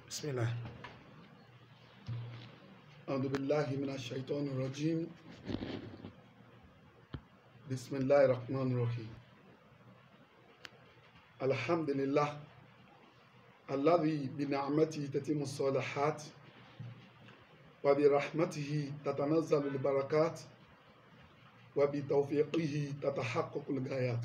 بسم الله أعوذ بالله من الشيطان الرجيم بسم الله الرحمن الرحيم الحمد لله الذي بنعمته تتم الصالحات وبرحمته تتنزل البركات وبتوفيقه تتحقق الغايات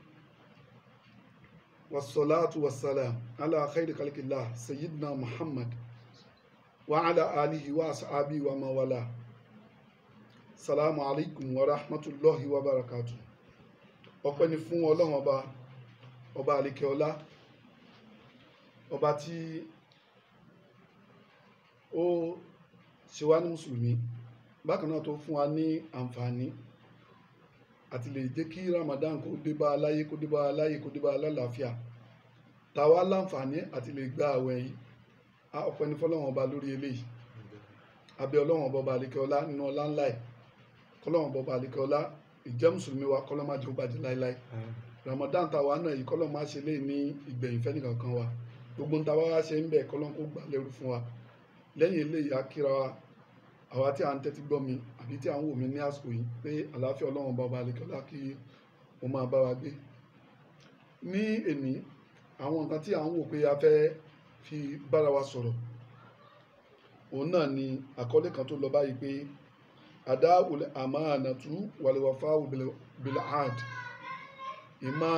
والصلاة والسلام على خير خلق الله سيدنا محمد وعلى آله وأصحابه ومن والاه السلام عليكم ورحمة الله وبركاته ọpẹ́ ni fún ọlọ́run ọba ọba àlekè ọlá ọba tí ó ṣe wá ní mùsùlùmí bákan náà tó fún wa ní àǹfààní àti lè jẹ́ kí Ramadan kó dé bá aláyé kó dé bá aláyé kó dé bá alálàáfíà tàwa láǹfààní àti lè gba àwẹ̀ yìí a ọpẹ́ ní fọ́lọ́run ọba lórí eléyìí abẹ́ ọlọ́run ọba ọba àlekè ọlá nínú ọlá ńlá ẹ̀ kọ́lọ́run ọba ọba àlekè ọlá ìjẹ́ mùsùlùmí wa kọ́lọ́ má jẹ́ ó bàjẹ́ láéláé Ramadan tàwa náà yìí kọ́lọ́ má ṣe lè ní ìgbẹ̀yìn fẹ́ nìkankan wa gbogbo ń tàwa wá ṣe ń bẹ̀ kọ́lọ́n kó gbà lẹ́rú fún wa lẹ́yìn eléyìí a kíra wa àwa tí a ń tẹ́tí gbọ́ mi àbí tí a ń wò mí ní àsìkò yìí pé àlàáfíà ọlọ́run ọba ọba àlekè ọlá kí ó máa bá wa gbé ní èní àwọn nǹkan tí a ń wò pé a fẹ́ fi bára wa sọ̀rọ̀ òun náà ni àkọlé kan tó lọ báyìí pé àdá àmànàtú wàlúwàfà bil'ad ìmá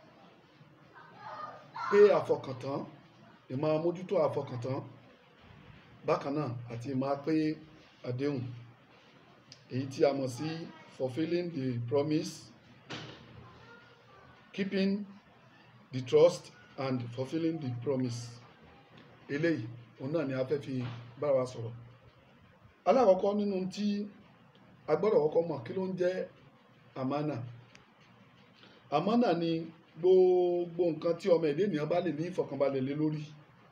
pé àfọkàntán ìmá mójútó àfọkàntán bákan náà àti ìmá pé àdéhùn èyí tí a mọ̀ sí fulfilling the promise keeping the trust and fulfilling the promise eléyìí òun náà ni a fẹ́ fi bára wa sọ̀rọ̀ alákọ̀ọ́kọ́ nínú tí a gbọ́dọ̀ kọ́kọ́ mọ̀ kí ló ń jẹ́ àmánà àmánà ni gbogbo nǹkan tí ọmọ èdè ènìyàn bá lè ní ìfọ̀kànbalẹ̀ lé lórí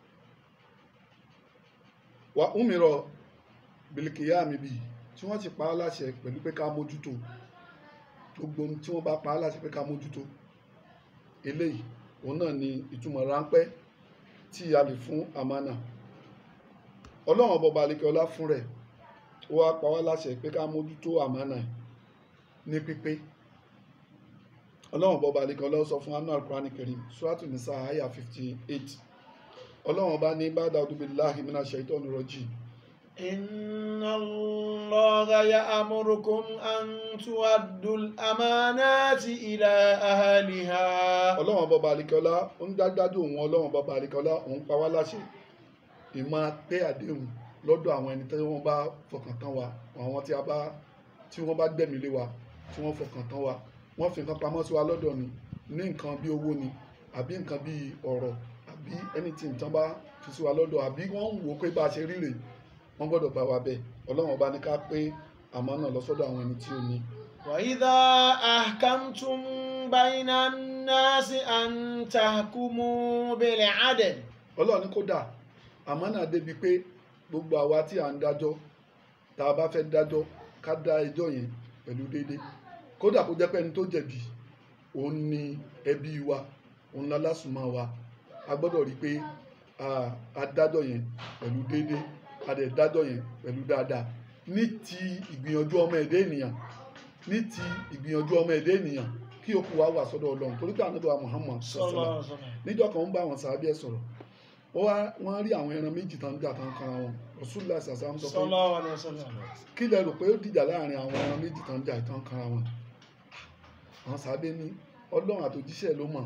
wà úmìrọ̀ bìlìkìyà mi bì tí wọ́n ti pa á láṣẹ pẹ̀lú pé ká mójútó gbogbo ohun tí wọ́n bá pa á láṣẹ pé ká mójútó eléyìí òun náà ni ìtumọ̀ ráńpẹ́ tí a lè fún àmánà ọlọ́run ọba àlekẹ́ ọlá fún rẹ̀ ó wá pa wá láṣẹ pé ká mójútó àmánà ní pípé ọlọ́run ọba àlekẹ́ ọlá sọ fún anú al-Qur'ani Karim suratu nisa aya fifty eight ọlọ́run ọba ní ba'da a'udhu billahi minash shaitani rajim. إن الله يأمركم أن تؤدوا الأمانات إلى أهلها ọlọ́run ọba àlekẹ́ ọlá ó ń dájú òun ọlọ́run ọba àlekẹ́ ọlá òun pa wá láṣẹ ìmọ̀ pé àdéhùn lọ́dọ̀ àwọn ẹni tí wọ́n bá fọkàn tán wa àwọn tí a bá tí wọ́n bá gbẹ̀mí lé wa tí wọ́n fọkàn tán wa wọ́n fi nǹkan pamọ́ sí wa lọ́dọ̀ ni ní nǹkan bí owó ni àbí nǹkan bí ọ̀rọ̀ àbí anything tán bá fi sí wa lọ́dọ̀ àbí wọ́n ń wò ó pé bá a ṣe ríre wọ́n gbọ́dọ̀ bá wa bẹ́ẹ̀ ọlọ́run ọba ní ká pé àmọ́ náà lọ sọ́dọ̀ àwọn ẹni tí ó ní. وإذا أحكمتم بين الناس أن تحكموا بالعدل ọlọ́run ní kódà àmọ́ náà débi pé gbogbo àwa tí à ń dájọ́ tá a bá fẹ́ dájọ́ ká dá ẹjọ́ yẹn pẹ̀lú déédéé kódà kó jẹ́ pé ẹni tó jẹ̀bi òun ni ẹbí wa òun lálásùmọ̀ wa a gbọ́dọ̀ rí i pé a dájọ́ yẹn pẹ̀lú déédéé a dẹ̀ dájọ́ yẹn pẹ̀lú dáadáa ní ti ìgbìyànjú ọmọ ẹ̀dá ènìyàn ní ti ìgbìyànjú ọmọ ẹ̀dá ènìyàn kí òkú wa wà sọ́dọ̀ ọlọ́run torí pé ànábì wa Muhammad sọ̀sọ̀lá níjọ́ kan ń bá àwọn sàábì ẹ̀ sọ̀rọ̀ wọ́n rí àwọn ẹran méjì tán jà tán kanra wọn Rasulullah sàṣà ń sọ pé kí lẹ rò pé ó dìjà láàrin àwọn ẹran méjì tán jà tán kanra wọn àwọn sàábì ní ọlọ́run àtòjíṣẹ́ ló mọ̀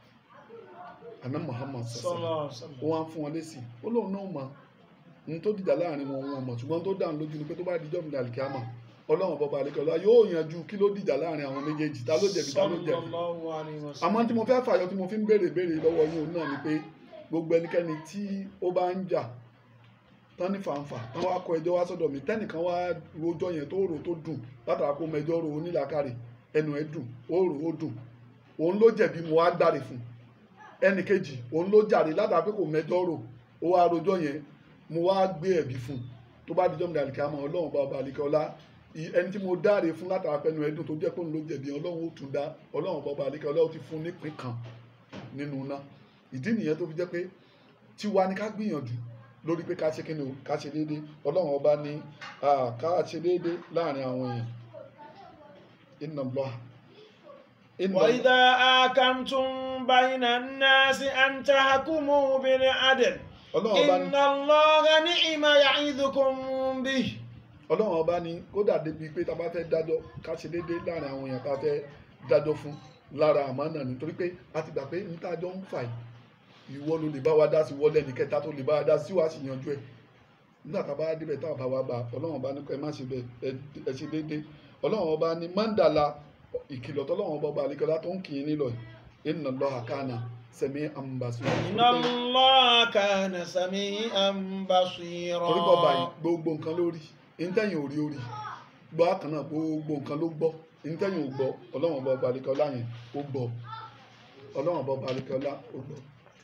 àná Muhammad sọ̀sọ̀lá ó wá ń fún wọn lésì ó lóun náà mọ̀ ní tó dìjà láàrin wọn wọn mọ̀ ṣùgbọ́n tó dáhùn lójú ni pé tó bá dijọ́ mi dàlùkì àmọ́ ọlọ́run bọ́ba àlekọ́lá yóò yanjú kí ló dìjà láàrin àwọn méjèèjì ta ló jẹ̀bi ta ló jẹ̀bi àmọ́ tí mo fẹ́ fàyọ tí mo fi ń béèrè béèrè lọ́wọ́ yín òun náà ni pé gbogbo ẹnikẹ́ni tí ó bá ń jà tán ní fàǹfà tán wá kọ ẹjọ́ wá sọ́dọ̀ mi tẹ́nìkan wá rojọ́ yẹn tó rò tó dùn látara kó mẹjọ́ ro onílàkàrè ẹnu ẹ dùn ó rò ó dùn òun ló jẹ̀bi mo wá gbàre fún ẹnì kejì òun ló jàre látara pé kò mẹjọ́ rò ó wá rojọ́ yẹn mo wá gbé ẹ̀bi fún tó bá dijọ́ mi dàlíkà mọ́ ọlọ́run bá ọba àlíkẹ́ ọlá ẹni tí mo dáre fún látara pẹnu ẹdùn tó jẹ́ pé òun ló jẹ̀bi ọlọ́run ó tún dá ọlọ́run bá ọba àlíkẹ́ ọlá ó ti fún nípìn kan nínú iná ìdí nìyẹn tó fi jẹ́ pé tiwa ni ká gbìyànjú lórí pé ká ṣe kíni o ká ṣe déédéé ọlọ́run ọba ní ah, ká ṣe déédéé láàrin àwọn èèyàn inna Allah inna Allah وإذا آكمتم بين الناس أن تحكموا بالعدل ọlọ́run ọba ní إن الله نعم يعظكم به ọlọ́run ọba ní kódà débi pé tá a bá fẹ́ dájọ́ ká ṣe déédéé láàrin àwọn èèyàn tá a fẹ́ dájọ́ fún lára àmánà nítorí pé a ti gbà pé ní tá a jọ ń fà yìí ìwọ ló lè bá wa dá sí wọlé ẹnì kẹta tó lè bá wa dá sí wàá sì yanjú ẹ̀ nígbà tá a bá débẹ̀ tá a bá wa bá ọlọ́run ọba ní kọ́ ẹ má ṣe bẹ́ẹ̀ ẹ- ẹ ṣe déédéé ọlọ́run ọba ní mandala ìkìlọ̀ tọ́lọ́run ọba ọba àlekọ́lá tó ń kì í nílò yìí inna Allaha kana sami'an basira إن الله كان سميعا بصيرا torí bọ́ báyìí gbogbo nǹkan ló rí ìntẹ́yìn ò rí orí gbọ́ àkànnà gbogbo nǹkan ló gbọ́ ìntẹ́yìn ò gbọ́ ọlọ́run ọba ọba àlekọ́lá yẹn ó gbọ́ ọlọ́run ọba ọba àlekọ́lá ó gbọ́.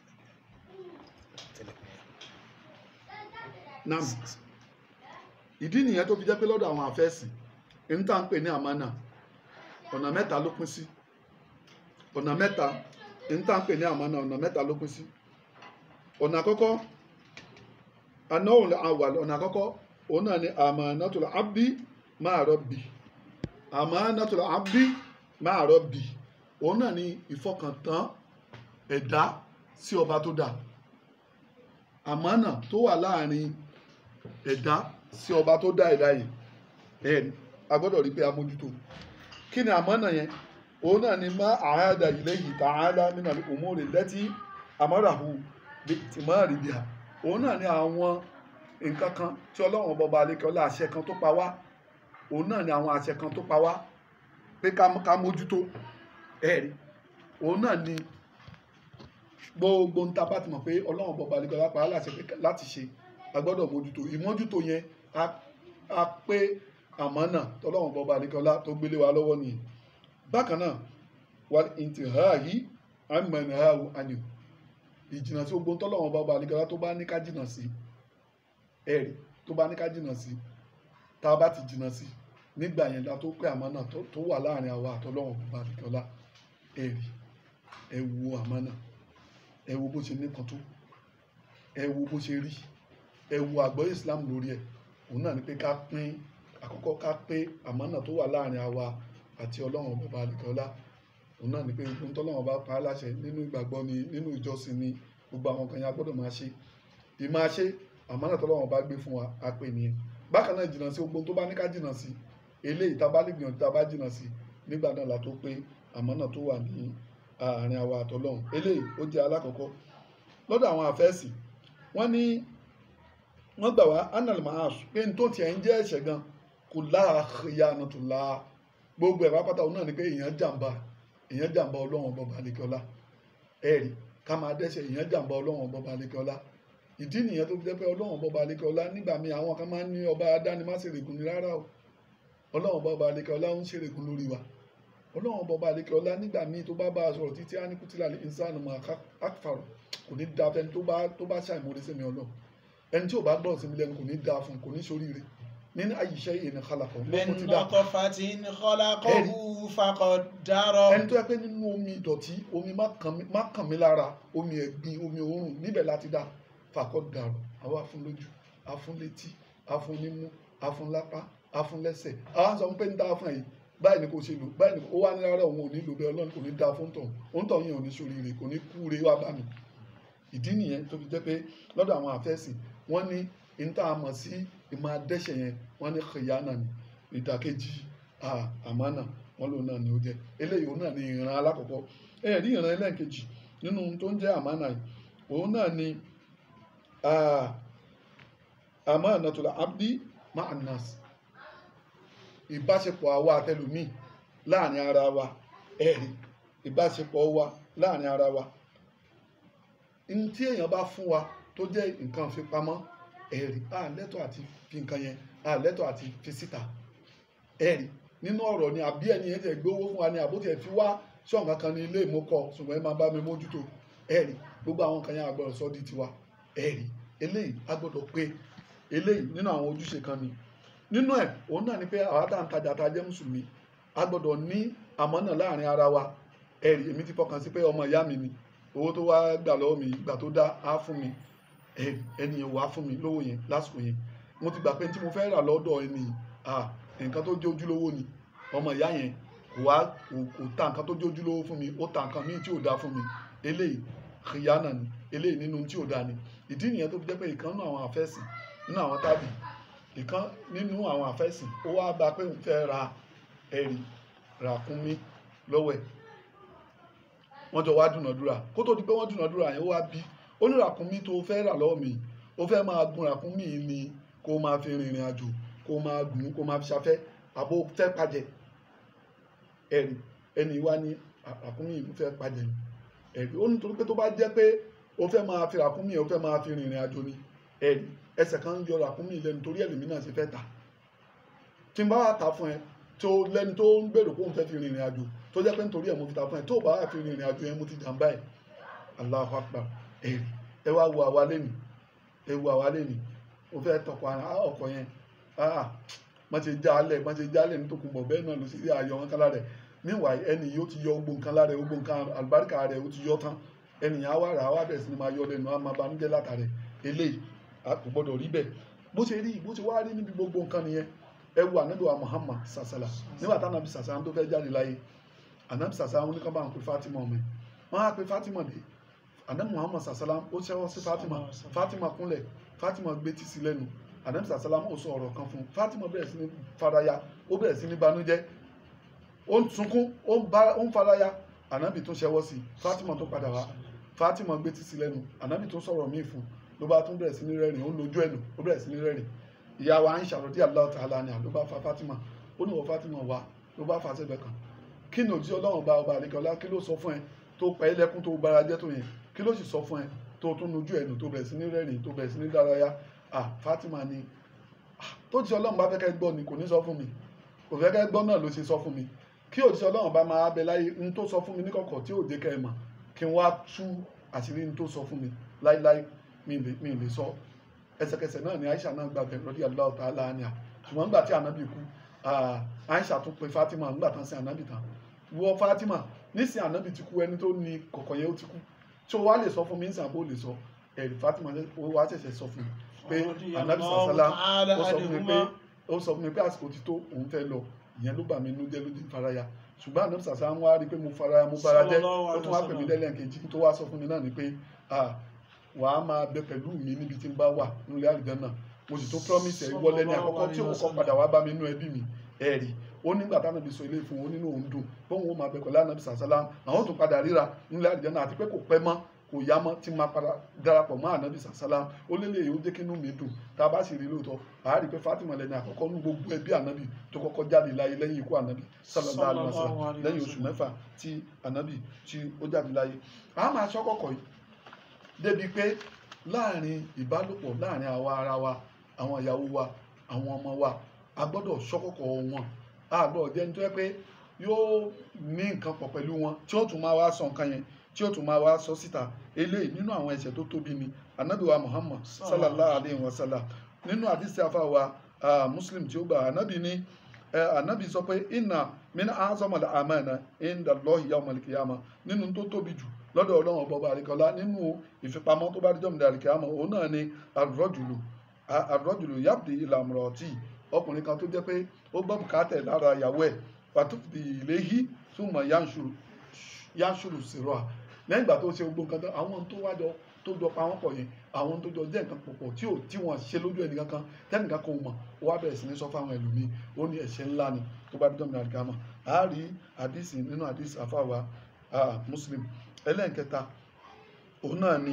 nam ìdí nìyẹn tó fi jẹ́ pé lọ́dọ̀ àwọn àfẹ́sìn ń tà ń pè ní àmánà ọ̀nà mẹ́ta ló pín sí ọ̀nà mẹ́ta ń tà ń pè ní àmánà ọ̀nà mẹ́ta ló pín sí ọ̀nà àkọ́kọ́ anáwòlẹ̀ awàl ọ̀nà àkọ́kọ́ òun náà ni amanatul abdi ma'a rabbi amanatul abdi ma'a rabbi òun náà ni ìfọkàntán ẹ̀dá sí ọba tó dá àmánà tó wà láàrin ẹ̀dá sí ọba tó dá ẹ̀dá yìí ẹ̀ a gbọ́dọ̀ rí pé a mójútó kí ni àmánà yẹn òun náà ni má àhádà ilayhi ta'ala minal umuri allati amarahu bi'timari biha òun náà ni àwọn nǹkan kan tí ọlọ́run bọba alekọ́lá àṣẹ kan tó pa wá òun náà ni àwọn àṣẹ kan tó pa wá pé ká ká mójútó ẹ̀rí òun náà ni gbogbo ń ta bá ti mọ̀ pé ọlọ́run bọba alekọ́lá pa á láṣẹ pé láti ṣe a gbọ́dọ̀ mójútó ìmójútó yẹn a a pé àmánà tọ́lọ́run bọba alekọ́lá tó gbélé wa lọ́wọ́ nìyẹn bákan náà wà ìntìhàyí àmọ̀nàhàwù àníò ìjìnà sí gbogbo tọ́lọ́run bọba alekọ́lá tó bá ní ká jìnà sí ẹ̀rí tó bá ní ká jìnà sí tá a bá ti jìnà sí nígbà yẹn la tó pé àmánà tó tó wà láàrin àwa àtọlọ́run bọba alekọ́lá ẹ̀rí ẹ wo àmánà ẹ wo bó ṣe níkan tó ẹ wo bó ṣe rí ẹ wo àgbọ́yé Islam lórí ẹ̀ òun náà ni pé ká pín àkọ́kọ́ ká pé àmánà tó wà láàrin àwa àti ọlọ́run bọba alekọ́lá òun náà ni pé gbogbo tọ́lọ́run bá pa á láṣẹ nínú ìgbàgbọ́ ni nínú ìjọsìn ni gbogbo àwọn kan yẹn a gbọ́dọ̀ máa ṣe ìmáa ṣe àmánà tọ́lọ́run bá gbé fún wa á pè nìyẹn bákan náà jìnnà sí gbogbo tó bá ní ká jìnnà sí eléyìí tá a bá lè gbìyànjú tá a bá jìnnà sí nígbà náà la tó pé àmánà tó wà ní àárín àwa àtọlọ́run eléyìí ó jẹ́ alákọ̀ọ́kọ́ lọ́dọ̀ àwọn àfẹ́sì wọ́n ní wọ́n gbà wá anal mahas pé n tó tiẹ̀ ń jẹ́ ẹ̀ṣẹ̀ gan kò láàyè ànàtúlá gbogbo ẹ̀ pápátá òun náà ni pé èèyàn jàǹbá èèyàn jàǹbá ọlọ́run bọba alekọ́lá ẹ̀rí ká máa dẹ́ṣẹ̀ èèyàn jàǹbá ọlọ́run bọba alekọ́lá ìdí nìyẹn tó fi jẹ́ pé ọlọ́run bọba alekọ́lá nígbà míì àwọn kan máa ń ní ọba adánimáṣèrègùn ní rárá o ọlọ́run bọba alekọ́lá ń ṣèrègùn lórí wa ọlọ́run bọba alekọ́lá nígbà míì tó bá bá a sọ̀rọ̀ títí á ní kútìlá ìsánù mọ́ àkàfàrọ̀ kò ní da fẹ́ni tó bá tó bá ṣàìmọ̀ọ́rẹ́ sẹ́mi ọlọ́run ẹni tí ò bá gbọ́ sí mi lẹ́nu kò ní da fún kò ní ṣoríire nínú àyíṣẹ́ ìyẹn kálàkọ̀ من mo ti dá نطفة خلقه فقدره ẹni tó yẹ pé nínú omi ìdọ̀tí omi má kàn mí- má kàn mí lára omi ẹ̀gbin omi òórùn níbẹ̀ láti dá fàkọ́ dàrú àwa afún lójú afún létí afún nímú afún lápá afún lẹ́sẹ̀ àwọn sọ pé ń dá fún ẹ̀yìn báyìí ni kò ṣe lò báyìí ni kò ó wá ní rárá òun ò ní lò bẹ́ẹ̀ ọlọ́run kò ní dá fún tọ̀ òun tọ̀ yẹn ò ní ṣoríire kò ní kúure wá bá mi ìdí nìyẹn tó fi jẹ́ pé lọ́dọ̀ àwọn àfẹ́sìn wọ́n ní níta àmọ̀ sí ìmọ̀ adẹ́ṣẹ̀ yẹn wọ́n ní kìyànà ní ìdàkejì ah, àmánà wọ́n lòun náà ni ó jẹ́ eléyìí òun náà ni ìran alákọ̀ọ́kọ́ ẹ rí ìran ẹlẹ́ẹ̀kejì nínú ohun tó ń jẹ́ àmánà yìí òun náà ni ah, amanatul abdi ma'an nas ìbáṣepọ̀ àwa àtẹlùmíì láàrin ara wa ẹ̀rí ìbáṣepọ̀ wa láàrin ara wa ní tí èèyàn bá fún wa tó jẹ́ nǹkan fipamọ́ ẹ̀rí a lẹ́tọ̀ àti fi nǹkan yẹn a lẹ́tọ̀ àti fi síta ẹ̀rí nínú ọ̀rọ̀ ni àbí ẹni yẹn tẹ̀ gbówó fún wa ni àbó tiẹ̀ fi wá ṣọ̀ǹkan kan ní ilé ìmúkọ ṣùgbọ́n ẹ máa bá mi mójútó ẹ̀rí gbogbo àwọn kan yẹn a gbọ́dọ̀ sọ di tiwa ẹ̀rí eléyìí a gbọ́dọ̀ pé eléyìí nínú àwọn ojúṣe kan ni nínú ẹ̀ òun náà ni pé àwa tá à ń tajà tá a jẹ́ mùsùlùmí a gbọ́dọ̀ ní àmọ́nà láàrin ara wa ẹ̀rí èmi ti fọkàn sí pé ọmọ ìyá mi ni owó tó wá gbà lọ́wọ́ mi ìgbà tó dá á fún mi ẹ ẹni yẹn wàá fún mi lówó yẹn lásìkò yẹn mo ti gbà pé tí mo fẹ́ rà lọ́dọ̀ ẹni à nǹkan tó jẹ́ ojúlówó ni ọmọ ìyá yẹn kò wá kò kò ta nǹkan tó jẹ́ ojúlówó fún mi ó ta nǹkan míì tí ò dáa fún mi eléyìí kìyànà ni eléyìí nínú tí ò dáa ni ìdí nìyẹn tó fi jẹ́ pé ìkan nínú àwọn àfẹ́sìn nínú àwọn tábì ìkan nínú àwọn àfẹ́sìn ó wá bá pé òun fẹ́ ra ẹ̀rì ràkúnmí lọ́wọ́ ẹ̀ wọ́n jọ wá dúnàdúrà kó tó di pé wọ́n dúnàdúrà yẹn ó wá bí ó ní ràkúnmí tó fẹ́ rà lọ́wọ́ mi ó fẹ́ máa gun ràkúnmí yìí ni kó máa fi rìnrìn àjò kó máa gùn kó máa fi ṣafẹ́ àbó fẹ́ pàjẹ́ ẹ̀rì ẹni wá ní ràkúnmí yìí ló fẹ́ pàjẹ́ ni ẹ̀rí ó nítorí pé tó bá jẹ́ pé o fẹ́ máa fi ràkúnmí o fẹ́ máa fi rìnrìn àjò ni ẹ̀rí ẹsẹ̀ kan ń yọ ràkúnmí lẹ́nu torí ẹ̀lẹ́mí náà ṣe fẹ́ tà tí n bá wà tà fún ẹ tó lẹ́ni tó ń gbèrò pé òun fẹ́ fi rìnrìn àjò tó jẹ́ pé nítorí ẹ̀ mo fi tà fún ẹ tó bá wà fi rìnrìn àjò yẹn mo ti jàǹbá ẹ̀ Allahu Akbar ẹ̀rí ẹ wá wo àwa lẹ́nu ẹ wo àwa lẹ́nu o fẹ́ tọkọ ọkọ yẹn má ṣe já alẹ̀ má ṣe já alẹ̀ nítorí bọ̀ bẹ́ẹ̀ náà ló sì rí ayọ̀ wọn kálá rẹ̀ meanwhile ẹni yìí ó ti yọ gbogbo nǹkan lára ẹ gbogbo nǹkan àlùbáríkà rẹ ó ti yọ tán ẹnìyàn á wà rà á wà bẹ̀rẹ̀ sí ni máa yọ lẹ́nu á máa banújẹ́ látàrẹ eléyìí a kò gbọdọ̀ rí bẹ́ẹ̀ bó ṣe rí bó ṣe wá rí níbi gbogbo nǹkan nìyẹn ẹ wo ànábì wa Muhammad sàṣàlà nígbà tá ànábì sàṣàlà tó fẹ́ jáde láyé ànábì sàṣàlà wọn ní kán bá ń pe Fatima ọmọ ẹ wọn á pe Fatima dé ànábì Muhammad sàṣàlà ó ṣẹ́wọ́ sí Fatima Fatima kúnlẹ̀ Fatima gbé tì sí lẹ́nu ànábì sàṣàlà ó sọ ọ̀rọ̀ kan fún Fatima bẹ̀rẹ̀ sí ní faraya ó bẹ̀rẹ̀ sí ní banújẹ́ ó ń sunkún ó ń bá ó ń faraya ànábì tún ṣẹwọ́ sí i Fatima tó padà wá Fatima gbé títí lẹ́nu ànábì tún sọ̀rọ̀ míì fún ló bá tún bẹ̀rẹ̀ sí ní rẹ́rìn ó lójú ẹ̀nu ó bẹ̀rẹ̀ sí ní rẹ́rìn ìyá wa Aisha radiyallahu ta'ala anha ló bá fa Fatima ó ní wọ Fatima wá ló bá fa sẹ́gbẹ̀ kan kí ni òjì ọlọ́run bá ọba àlekọ́lá kí ló sọ fún ẹ tó pa ẹ́ lẹ́kún tó bara jẹ́ tó yẹn kí ló sì sọ fún ẹ tó tún lójú ẹ̀nu tó bẹ̀rẹ̀ sí ní rẹ́rìn tó bẹ̀rẹ̀ sí ní dárayá ah Fatima ni tó ti ọlọ́run bá fẹ́ kẹ́ gbọ́ ni kò ní sọ fún mi kò fẹ́ kẹ́ gbọ́ náà ló ṣe sọ fún mi kí òjíṣẹ́ ọlọ́run bá máa bẹ láyé n tó sọ fún mi níkọ̀kọ̀ tí ò dé kẹ́ ẹ mọ̀ kí n wá tú àṣírí n tó sọ fún mi láíláí mi ì lè sọ ẹsẹ̀kẹsẹ̀ náà ni Aisha náà gbàgbẹ́ lọ́dí Allahu ta'ala anha ṣùgbọ́n nígbà tí ànábì kú Aisha tún pe Fatima nígbà tán sí ànábì tán wọ Fatima nísìnyí ànábì ti kú ẹni tó ní kọ̀kọ̀ yẹn ó ti kú tí o wá lè sọ fún mi nísìnyí àbó lè sọ ẹ̀rí Fatima ó wá ṣẹ̀ṣẹ̀ sọ fún mi pé ànábì sàṣálá ó sọ fún mi pé ó sọ fún mi pé àsìkò ti tó òun fẹ́ lọ ìyẹn ló bà mí inú jẹ́ ló di faraya ṣùgbọ́n àná sàṣà ń wá rí i pé mo faraya mo bara jẹ́ ó tún wá pè mí lẹ́lẹ́kejì tó wá sọ fún mi náà ni pé wàá máa bẹ pẹ̀lú mi níbi tí n bá wà nílé àlùjánnà mo sì tó promise ẹ̀ wọlé ní àkọ́kọ́ tí òun kọ́ padà wá bá mi nínú ẹbí mi ẹ̀ rí ó nígbà táwọn ibi sọ ilé fún un nínú òun dùn bóun ó máa bẹ pẹ̀lú ànábì sàṣálá àwọn tó padà ríra nílé àlùjánnà àti pé kò pẹ́ mọ́ kò yá mọ́ tí máa padà darapọ̀ mọ́ ànábì sàṣálá ó lélẹ̀ yìí ó jẹ́ kí inú mi dùn tá a bá sì rí lóòótọ́ àá rí i pé Fatima lẹni àkọ́kọ́ ní gbogbo ẹbí ànábì tó kọ́kọ́ jáde láyé lẹ́yìn ikú ànábì sallallahu alaihi wasallam lẹ́yìn oṣù mẹ́fà tí ànábì tí ó jáde láyé a máa sọ kọ̀kọ̀ yìí débi pé láàrin ìbálòpọ̀ láàrin àwa ara wa àwọn ìyàwó wa àwọn ọmọ wa a gbọ́dọ̀ sọ́kọ̀kọ̀ wọn a gbọ́dọ̀ jẹ́ nítorí pé yóò ní nǹkan pọ̀ pẹ̀lú wọn tí ó tún máa wá sọ nǹkan yẹn tí ó tún máa wá sọ síta eléyìí nínú àwọn ẹ̀ṣẹ̀ tó tóbi ni anabi wa muhammad sallallahu alayhi wa sallam nínú àdìsí afa wa muslim tí ó gbà anabi ní anabi sọ pé inna min azamala amana inda Allahi yawmal qiyamah nínú tó tóbi jù lọ́dọ̀ ọlọ́run ọba ọba àríkọlá nínú ìfipamọ́ tó bá díjọ́ mìíràn àríkàmọ́ òun náà ni àrọ́jùlù àrọ́jùlù yabdi ìlànà ọ̀tí ọkùnrin kan tó jẹ́ pé ó gbọ́ bùkátẹ̀ lára ìyàwó ẹ̀ pàtúfì ìléhí túmọ̀ yánṣùrù sírọ̀ à lẹ́yìn ìgbà tó ṣe gbogbo nǹkan tán àwọn tó wájọ tó jọ pa wọ́n pọ̀ yẹn àwọn tó jọ jẹ́ nǹkan pọ̀pọ̀ tí ò tí wọ́n ṣe lójú ẹnì kankan tẹ́nìkan kan mọ̀ ó wá bẹ̀rẹ̀ sí ní sọ fáwọn ẹlòmíì ó ní ẹ̀ṣẹ̀ ńlá ni tó bá dídọ́ mìíràn àríkàmọ́ a rí àdìsí nínú àdìsí àfàwà muslim ẹlẹ́nkẹta òun náà ni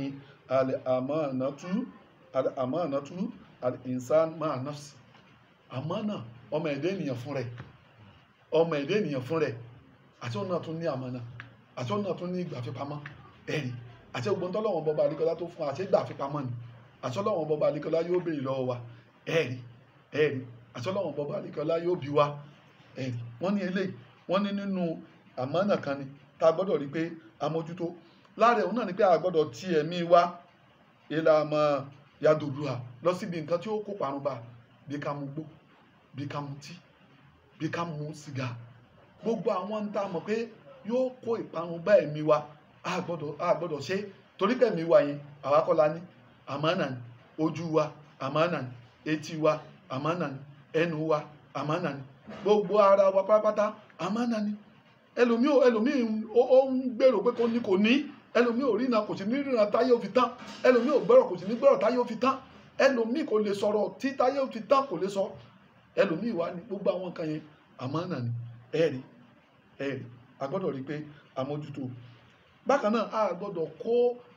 àmánàtú àmánàtú al-insan ma'a nafsi àmánà ọmọ ẹ̀dẹ́ ènìyàn fún rẹ̀ ọmọ ẹ̀dẹ́ ènìyàn fún rẹ̀ àti òun náà tún ní àmánà àti òun náà tún ní ìgbà fipamọ́ ẹ̀rí àti ogun tọ́lọ́wọ́n bọba àdìkọ́lá tó fún àti ìgbà fipamọ́ ni àti ọlọ́wọ́n bọba àdìkọ́lá yóò béèrè lọ́wọ́ wa ẹ̀rí ẹ̀rí àti ọlọ́wọ́n bọba àdìkọ́lá yóò bí wa ẹ̀rí wọ́n ní eléyìí wọ́n ní nínú àmánà kan ni tá a gbọ́dọ̀ rí pé amójútó láàrẹ̀ òun náà ni pé a gbọ́dọ̀ ti ẹ̀mí wa ìlànà yàdòdùà lọ síbi nǹkan tí ó kó parun bá bí ká mu gbó bí ká mu tí bí ká mu sìgá gbogbo àwọn ń tá a mọ̀ pé yóò kó ìparun bá ẹ̀mí wa a gbọ́dọ̀ a gbọ́dọ̀ ṣe torí pé ẹ̀mí wa yẹn àwa kọ́ la ní àmánà ni ojú wa àmánà ni etí wa àmánà ni ẹnu wa àmánà ni gbogbo ara wa pátápátá àmánà ni ẹlòmíì ò- ẹlòmíì ó ó ń gbèrò pé kò ní kò ní ẹlòmíì ò ríran kò sì ní ríran táyé ò fi tán ẹlòmíì ò gbọ́rọ̀ kò sì ní gbọ́rọ̀ táyé ò fi tán ẹlòmíì kò lè sọ̀rọ̀ tí táyé ò fi tán kò lè sọ ẹlòmíì wá ní gbogbo àwọn nǹkan yẹn àmánà ni ẹ̀rí ẹ̀rí a gbọ́dọ̀ rí i pé àmójútó bákan náà a gbọ́dọ̀ kó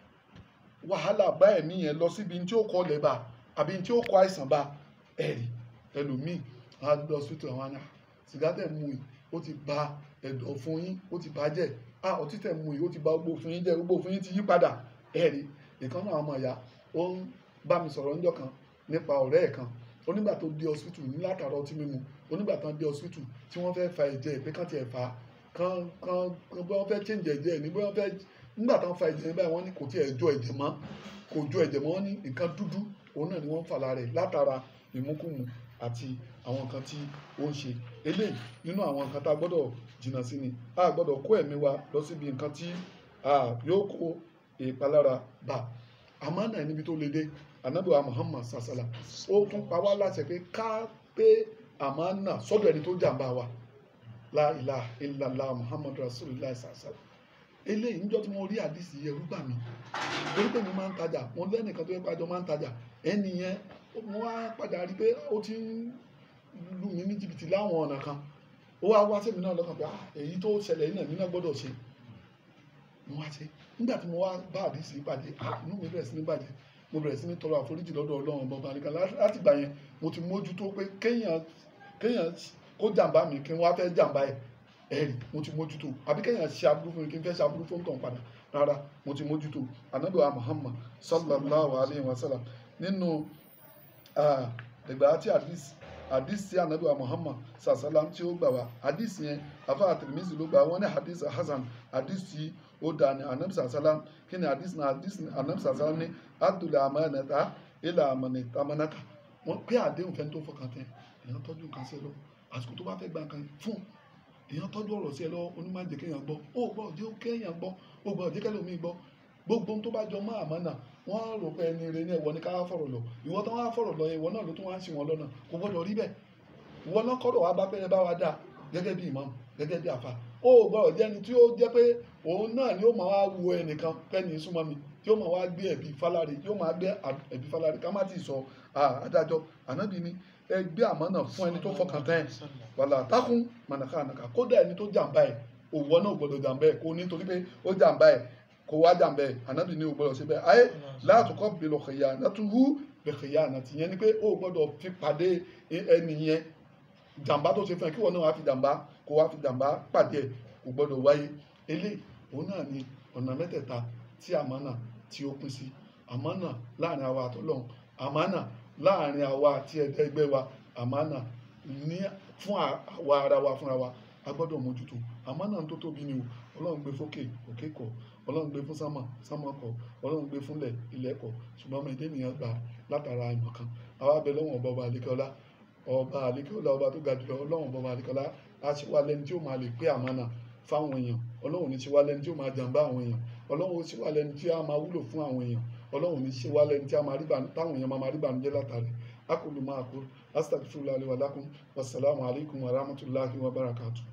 wàhálà bá ẹ̀mí yẹn lọ síbi tí ó kọ́ lẹ́bà àbí tí ó kọ́ àìsàn bá ẹ̀rí ẹlòmíì á lọ síta àwọn àná sìgá tẹ̀ mú yìí ó ti ba ẹ̀dọ̀ fún yín ó ti bàjẹ́ a ọtí tẹ̀ mú yìí ó ti ba gbogbo fún yín jẹ́ gbogbo fún yín ti yí padà ẹ̀rí ìkan náà ọmọ ìyá ó ń bá mi sọ̀rọ̀ níjọ́ kan nípa ọ̀rẹ́ ẹ̀ kan onígbà tó dé hospital ní látara ọtí mímu onígbà tán dé hospital tí wọ́n fẹ́ fa ẹ̀jẹ̀ pé kán tiẹ̀ fa kán kán kán bí wọ́n fẹ́ change ẹ̀jẹ̀ ní bí wọ́n fẹ́ nígbà tán fa ẹ̀jẹ̀ báyìí wọ́n ní kò tiẹ̀ jọ ẹ̀jẹ̀ mọ́ kò jọ ẹ̀jẹ̀ mọ́ wọ́n ní nǹkan dúdú òun náà ni wọ́n ń fà lára ẹ̀ látara ìmúkùmù àti àwọn nǹkan tí ó ń ṣe eléyìí nínú àwọn nǹkan tá a gbọ́dọ̀ jìnnà sí ni a gbọ́dọ̀ kó ẹ̀mí wa lọ síbi nǹkan tí a yóò kó ìpalára bá àmọ́ náà níbi tó le dé anabiwa muhammad sasala ó tún pa wá láṣẹ pé ká pé àmọ́ náà sọ́dọ̀ ẹni tó jàǹbá wa la ilaha illallah muhammad rasulillah sasala eléyìí níjọ́ tí mo rí àdìsí ẹrú gbà mí torí pé mo máa ń tajà mo lẹ́nìkan tó yẹ pàjọ máa ń tajà ẹni yẹn mo wá padà rí pé ó ti ń lù mí ní jìbìtì láwọn ọ̀nà kan ó wá wá sí mi náà lọ́kàn pé ah èyí tó ṣẹlẹ̀ yìí náà mi náà gbọ́dọ̀ ṣe mo wá ṣe nígbà tí mo wá bá àdìsí pàdé ah inú mi bẹ̀rẹ̀ sí ní bàjẹ́ mo bẹ̀rẹ̀ sí ní tọrọ àforíjì lọ́dọ̀ ọlọ́run ọba ọba nìkan láti gbà yẹn mo ti mójútó pé kéèyàn kéèyàn kó jàǹbá mi kí n wá fẹ́ jàǹbá ẹ̀ ẹ̀rì mo ti mójútó àbí kéèyàn ṣe aburú fún mi kí n fẹ́ ṣe aburú fún tàn padà rárá mo ti mójútó anábìwá muhammad sallallahu alayhi wa sallam nínú ìgbà àti àdìs àdìs tí anábìwá muhammad sallam tí ó gbà wá àdìs yẹn afa àtìrìmísì ló gbà wọ́n ní àdìs hasan àdìs tí ó dà ní anabi sallam kí ni àdìs náà àdìs anabi sallam ní adùlẹ̀ àmàlẹ́ta ilẹ̀ àmàlẹ́ta wọ́n pé àdéhùn fẹ́ni tó fọkàn tẹ́ èèyàn tọ́jú nǹkan sí ẹ lọ àsìkò tó bá fẹ́ gba nǹkan fún èèyàn tọ́jú ọ̀rọ̀ sí ẹ lọ onímọ̀jẹ̀ kéèyàn gbọ́ ó gbọ́ ọ̀jẹ́ ó kéèyàn gbọ́ ó gbọ́ ọ̀jẹ́ kẹ́lẹ́ omi gbọ́ gbogbo ohun tó bá jọ mọ́ àmánà wọ́n rò pé ẹni rẹ ní ẹ̀wọ̀ ní ká wá fọ̀rọ̀ lọ ìwọ tó wá fọ̀rọ̀ lọ ìwọ náà ló tún wá ń sìn wọn lọ́nà kò gbọ́dọ̀ rí bẹ́ẹ̀ ìwọ náà kọ́rọ̀ wá bá pẹ́rẹ́ bá wa dáa gẹ́gẹ́ bí ìmáàmù gẹ́gẹ́ bí àfà ó gbọ́dọ̀ jẹ́ ẹni tí ó jẹ́ pé òun náà ni ó máa wá wo ẹnìkan pẹ́ni súnmọ́ mi tí ó máa wá gbé ẹ̀bí fáláre tí ó máa gbé ẹ̀bí fáláre ká má ti sọ adájọ́ ànábì ni ẹ gbé àmánà fún ẹni tó fọkàn tán ẹ̀ wàlà tákùn mànàká ànàká kódà ẹni tó jàǹbá ẹ̀ òwò náà gbọ́dọ̀ jàǹbá ẹ̀ kó nítorí pé ó jàǹbá ẹ̀ kó wá jàǹbá ẹ̀ ànábì ni ò gbọ́dọ̀ ṣe bẹ́ẹ̀ ayé látùkọ́ bèlò xèyà nàtúhù bẹ̀xèyà nàtì yẹn ni pé ó gbọ́dọ̀ fi pàdé ẹni yẹn jàǹbá tó ṣe fún ẹ kí wọn náà wá fi jàǹbá kó wá fi jàǹbá pàdé ẹ kò gbọ́dọ̀ wáyé eléyìí òun náà ni ọ̀nà mẹ́tẹ̀ẹ̀ta tí àmánà tí ó pín sí àmánà láàrin àwa àtọ́lọ́hún àmánà láàrin àwa àti ẹ̀dá ẹgbẹ́ wa àmánà ní fún àwa ara wa fúnra wa a gbọ́dọ̀ mójútó àmánà tó tóbi ni o ọlọ́run gbé fókè òkè kọ̀ ọlọ́run gbé fún sámà sámà kọ̀ ọlọ́run gbé fúnlẹ̀ ilẹ̀ kọ̀ ṣùgbọ́n ọmọ ẹ̀dẹ́ ènìyàn gbà látara ìmọ̀ kan àwa bẹ lọ́wọ́n ọba ọba àlékọ́lá ọba àlékọ́lá ọba tó ga jùlọ ọlọ́run ọba àlékọ́lá á ṣe wá lẹ́ni tí ó máa lè pé àmánà fáwọn èèyàn ọlọ́run ní ṣe wá lẹ́ni tí ó máa jàǹbá àwọn èèyàn ọlọ́run ó ṣe wá lẹ́ni tí á máa wúlò fún àwọn èèyàn ọlọ́run ní ṣe wá lẹ́ni tí á máa rí bànú táwọn èèyàn máa rí bànújẹ́ látàrí akulu máa kú astagfirullah wa lakum wasalaamu alaykum wa rahmatulahi wa barakatuh.